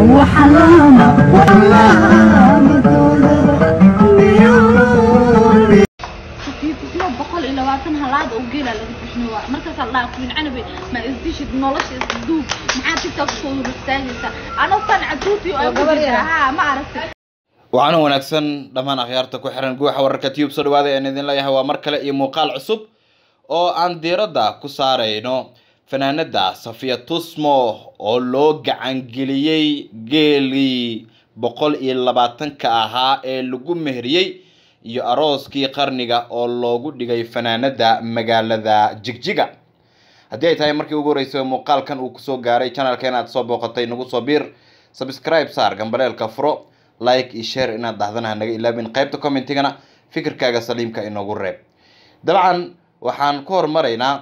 kiitismo boqol iyo labaatan halaad oo geela laga bixin waa markaasaa la dhaha canabe ma isdishid nolosha isduub maxaa tiktok soo hortaagaysa anoo tan caduuti oo ha ma aragtay waxaana wanaagsan dhammaan akhyaarta ku xiran guuxa wararka tube soo dhawaada aan idin leeyahay waa mar kale iyo muuqaal cusub oo aan diiradda ku saarayno fanaanada safiya tusmo oo loo gacangeliyey geelii boqol iyo labaatanka ahaa ee lagu meheriyey iyo arooskii qarniga oo loogu dhigay fanaanada magaalada jigjiga haddii ay tahay markii ugu horreysay oo muuqaalkan uu kusoo gaaray channelka inaad soo booqatay nagu soo biir subscribe saar gambaleelka furo like iyo share inaad dhahdana hanaga ilaabin qaybta commentigana fikirkaaga saliimka inoogu reeb dabcan waxaan ku hormaraynaa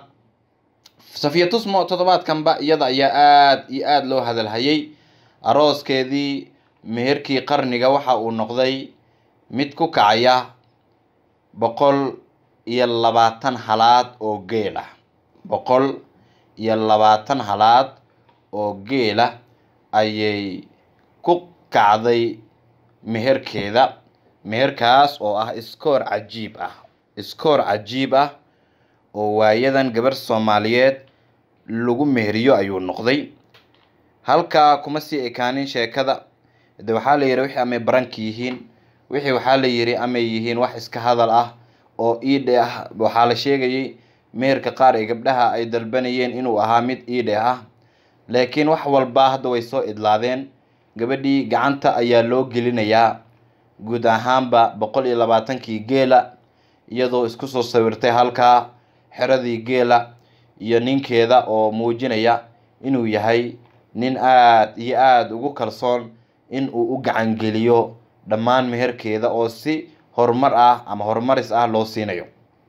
safiya tusmo toddobaadkanba iyada ayaa aada iyo aada loo hadalhayay arooskeedii meherkii qarniga waxa uu noqday mid ku kacaya boqol iyo labaatan halaad oo geel ah boqol iyo labaatan halaad oo geela ayay ku kacday meherkeeda meherkaas oo ah iskoor cajiib ah iskoor cajiib ah oo waayadan gabar soomaaliyeed lagu meheriyo ayuu noqday halkaa kuma sii ekaanin sheekada de waxaa la yidhi wixii amay baranka yihiin wixii waxaa la yidhi amay yihiin wax iska hadal ah oo iidhe ah waxaa la sheegayay meherka qaar ee gabdhaha ay dalbanayeen inuu ahaa mid iidhe ah laakiin wax walba hadda way soo idlaadeen gabadhii gacanta ayaa loo gelinayaa guud ahaanba boqol iyo labaatankii geela iyadoo isku soo sawirtay halkaa xeradii geela iyo ninkeeda oo muujinaya inuu yahay nin aada iyo aada ugu kalsoon in uu u gacangeliyo dhammaan meherkeeda oo si horumar ah ama horumaris ah loo siinayo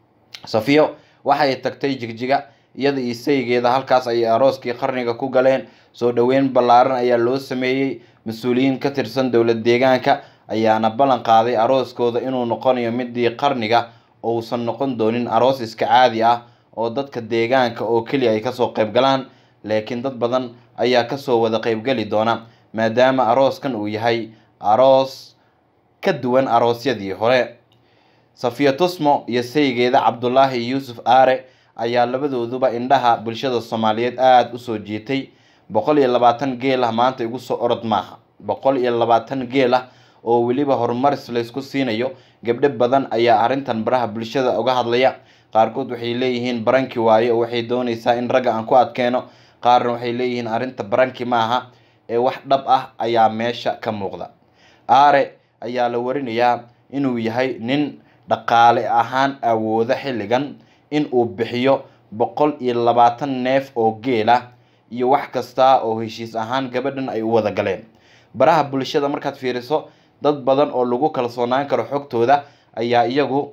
safiyo waxay tagtay jigjiga iyada iyo saygeeda halkaas ayay arooskii qarniga ku galeen soo dhoweyn ballaaran ayaa loo sameeyey mas-uuliyiin ka tirsan dowlad deegaanka ayaana ballan qaaday arooskooda inuu noqonayo midii qarniga ousan noqon doonin aroos iska caadi ah oo dadka deegaanka oo keliya ay kasoo qayb galaan laakiin dad badan ayaa kasoo wada qaybgeli doona maadaama arooskan uu yahay aroos ka duwan aroosyadii hore safiya tusmo iyo saygeeda cabdulaahi yuusuf aare ayaa labadooduba indhaha bulshada soomaaliyeed aada usoo jiitay boqol iyo labaatan geel ah maanta igu soo orod maaha boqol iyo labaatan geel ah oo weliba horumaris laysku siinayo gabdho badan ayaa arrintan baraha bulshada uga hadlaya qaarkood waxay leeyihiin baranki waaye oo waxay doonaysaa in ragga aan ku adkeeno qaarna waxay leeyihiin arrinta baranki maaha ee wax dhab ah ayaa meesha ka muuqda aare ayaa la warinayaa inuu yahay nin dhaqaale ahaan awooda xilligan in uu bixiyo boqol iyo labaatan neef oo geela iyo wax kasta oo heshiis ahaan gabadhan ay u wada galeen baraha bulshada markaad fiiriso dad badan oo lagu kalsoonaan karo xogtooda ayaa iyagu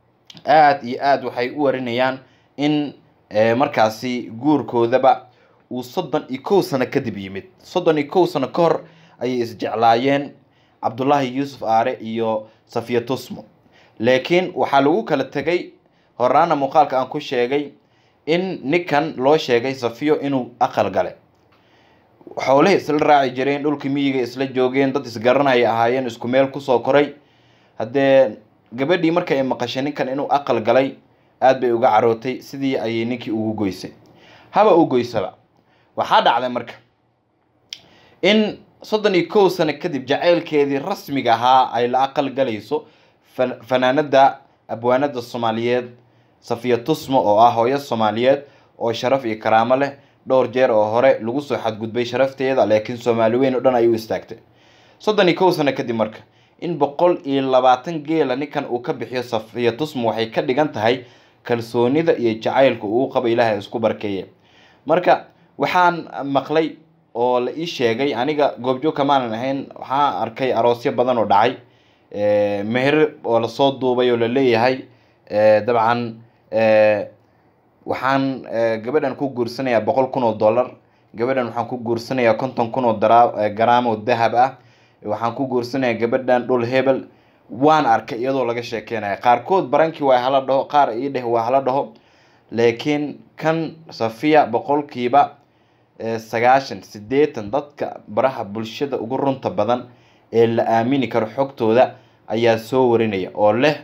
aada iyo aada waxay u warinayaan in markaasi guurkoodaba uu soddon iyo kow sano kadib yimid soddon iyo kow sano ka hor ayay isjeclaayeen cabdulaahi yuusuf aare iyo safiya tusmo laakiin waxaa lagu kala tegay horaana muuqaalka aan ku sheegay in ninkan loo sheegay safiyo inuu aqal gale xoolihii isla raaci jireen dhulkii miyiga isla joogeen dad isgaranaya ahaayeen isku meel kusoo koray haddee gabadhii marka ay maqashay ninkan inuu aqal galay aada bay uga carootay sidii ayay ninkii ugu goysay haba u goysaba waxaa dhacday marka in soddon iyo kow sano kadib jaceylkeedii rasmiga ahaa ay la aqal galayso fanaanada abwaanada soomaaliyeed safiya tusmo oo ah hooyo soomaaliyeed oo sharaf iyo karaamo leh dhowr jeer oo hore lagu soo xadgudbay sharafteeda laakiin soomaali weyn oo dhan ay u istaagtay soddon iyo kow sano kadib marka in boqol iyo labaatan geela ninkan uu ka bixiyo safiya tusmo waxay ka dhigan tahay kalsoonida iyo jacaylka uu qaba ilaahay isku barkeeye marka waxaan maqlay oo la ii sheegay aniga goobjoog kamaanan ahayn waxaan arkay aroosyo badan oo dhacay meher oo lasoo duubay oo la leeyahay dabcan waxaan gabadhan ku guursanayaa boqol kun oo dollar gabadhan waxaan ku guursanayaa konton kun oo dara garaam oo dahab ah waxaan ku guursanayaa gabadhan dhul hebel waan arkay iyadoo laga sheekeynaya qaarkood barankii waa hala dhaho qaar ii dheh waa hala dhaho laakiin kan safiya boqolkiiba sagaashan siddeetan dadka baraha bulshada ugu runta badan ee la aamini karo xogtooda ayaa soo warinaya oo leh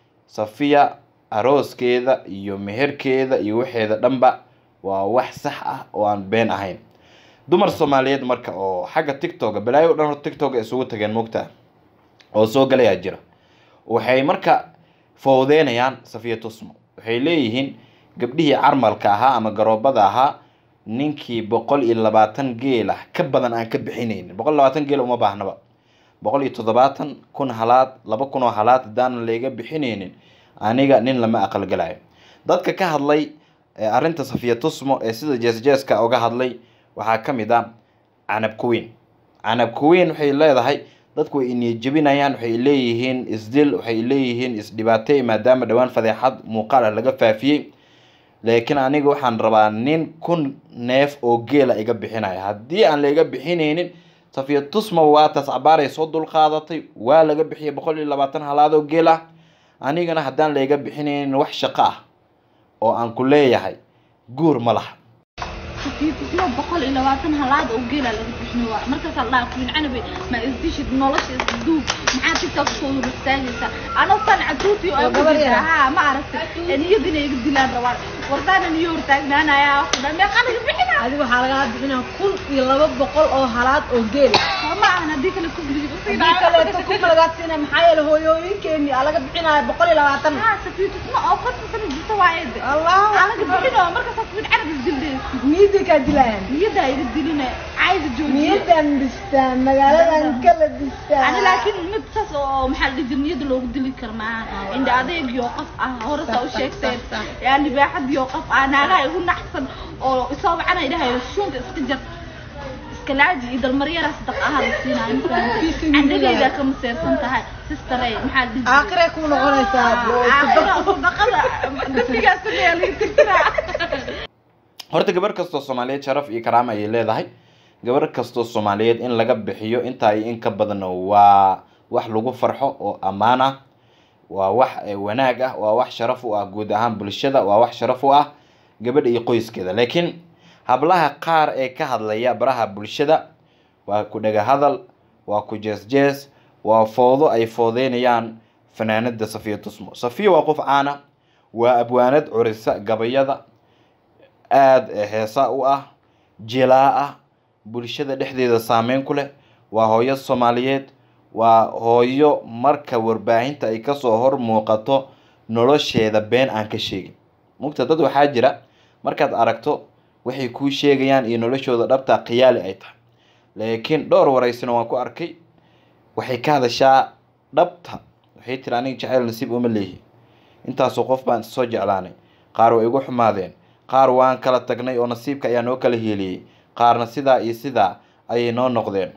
safiya arooskeeda iyo meherkeeda iyo waxeeda dhanba waa wax sax ah oo aan been ahayn dumar soomaaliyeed marka oo xagga tictoga balaayo o dhan hor tictoga isugu tageen moogtaa oo soo galayaa jira waxay marka fowdeynayaan safiya tusmo waxay leeyihiin gabdhihii carmalka ahaa ama garoobada ahaa ninkii boqol iyo labaatan geel ah ka badan aan ka bixinaynin boqol iyo labaatan geel uma baahnaba boqol iyo toddobaatan kun halaad laba kun oo halaad haddaanan layga bixinaynin aniga nin lama aqalgalayo dadka ka hadlay arrinta safiya tusmo ee sida jeesjeeska uga hadlay waxaa ka mid ah canab kuweyn canab kuweyn waxay leedahay dadku way iniyajebinayaan waxay leeyihiin isdil waxay leeyihiin isdhibaatay maadaama dhowaan fadeexad muuqaal ah laga faafiyey laakiin aniga waxaan rabaa nin kun neef oo geela iga bixinaya haddii aan laiga bixinaynin safiya tusma waa taas cabaaray soo dulqaadatay waa laga bixiyay boqol iyo labaatan halaad oo geel ah anigana haddaan laiga bixinaynin wax shaqo ah oo aan ku leeyahay guur ma laha safiitismo boqol iyo labaatan halaad oo geela laga bixin waa markaas la dhaaf wiin canabe ma isdishid nolosha isduub maxaa tiktok soo hor istaagaysa anoo tan caduuti oo gabar yar. ha ma aragtay niyada inay iga dilaan rabaan wartaana niyo hortaagnaanaya wax dhan meeqa laga bixina adiga waxaa lagaa bixinaa kun iyo laba boqol oo halaad oo geel ma ahan haddii kale kubliga hadii kaleeto kuma lagaa siinay maxaa yeele hooyooyinkeeni aa laga bixinaya boqol iyo labaatan ha safiitismo oo konton sano jirta waa eede allahu aa laga bixino markaasaas wiin canab isdildaysa niyadii kaa dilayaan niyada iga diline cayda joojiye niyadan dhistaan magaaladan kala dhistaan ani laakiin mid saas oo maxaa la dhihi jiray niyada loogu dili kara maaha indha adeegiyo qof ah hore saa u sheegteen yaa libaaxadiyo qof ah naagaha igu naxsan oo isoo wacana idhahayo shuunka iska jar iska laaji iyo dalmaryara sadaq aha la siinaayo candhagaydaa ka maseersan tahay sisterey maxaa la dhihi jiray aakhiree ku noqonaysaa aakhira sadaqada dambigaas sameeyaa laga tirtiraa horta gabar kastoo soomaaliyeed sharaf iyo karaama ayay leedahay gabar kastoo soomaaliyeed in laga bixiyo intaa iyo in ka badanna waa wax lagu farxo oo ammaan ah waa wax eh, wanaag ah waa wax sharaf u ah guud ahaan bulshada waa wax sharaf u ah gabadha iyo qoyskeeda laakiin hablaha qaar ee ka hadlaya baraha bulshada waa ku dhaga hadal waa ku jees jees waa foodo ay foodeynayaan fanaanada safiya tusmo safiya waa qof caana waa abwaanad curisa gabayada aada heesa u ah jilaa ah bulshada dhexdeeda saameyn ku leh waa hooyo soomaaliyeed waa hooyo marka warbaahinta ay kasoo hor muuqato nolosheeda been aan ka sheegin mugta dad waxaa jira markaad aragto waxay kuu sheegayaan iyo noloshooda dhabta khiyaali ay tahay laakiin dhowr waraysina waan ku arkay waxay ka hadashaa dhabta waxay tiri aniga jacayl nasiib uma leeyihi intaasoo qof baan soo jeclaanay qaar way igu xumaadeen qaar waan kala tagnay oo nasiibka ayaa noo kala hieliyey qaarna sidaa iyo sidaa ayay noo noqdeen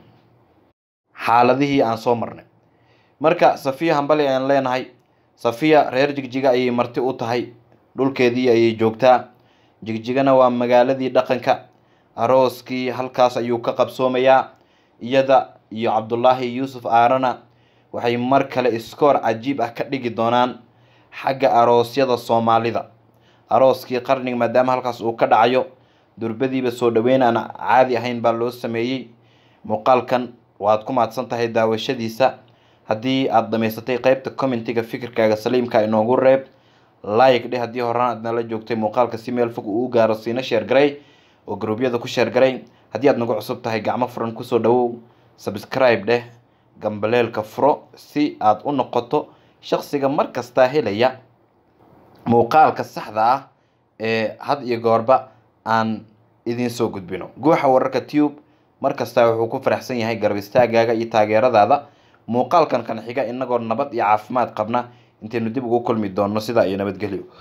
xaaladihii aan soo marnay marka safiya hambali ayaan leenahay safiya reer jigjiga ayay marti u tahay dhulkeedii ayay joogtaa jigjigana waa magaaladii dhaqanka arooskii halkaas ayuu ka qabsoomayaa iyada iyo cabdulaahi yuusuf aarana waxay mar kale iskoor cajiib ah ka dhigi doonaan xagga aroosyada soomaalida arooskii qarniga maadaama halkaas uu ka dhacayo durbadiiba soo dhaweyn aan caadi ahayn baa loo sameeyey muuqaalkan waad ku mahadsan tahay daawashadiisa haddii aada dhamaysatay qeybta commentiga fikirkaaga saliimka inoogu reeb like dheh haddii horaan aad nala joogtay muuqaalka si meel fog uu u gaaro siina sheer garay oo gruubyada ku sheer garay haddii aad nagu cusub tahay gacmo furan kusoo dhawow subscribe dheh gambaleelka furo si aad u noqoto shaqsiga mar kastaa helaya muuqaalka saxda ah ee had iyo goorba aan idiin soo gudbino guuxa wararka tube mar kastaa wuxuu ku faraxsan yahay garab istaagaaga iyo taageeradaada muuqaalkan kan xiga inagoo nabad iyo caafimaad qabna intaynu dib ugu kulmi doonno sidaa iyo nabadgelyo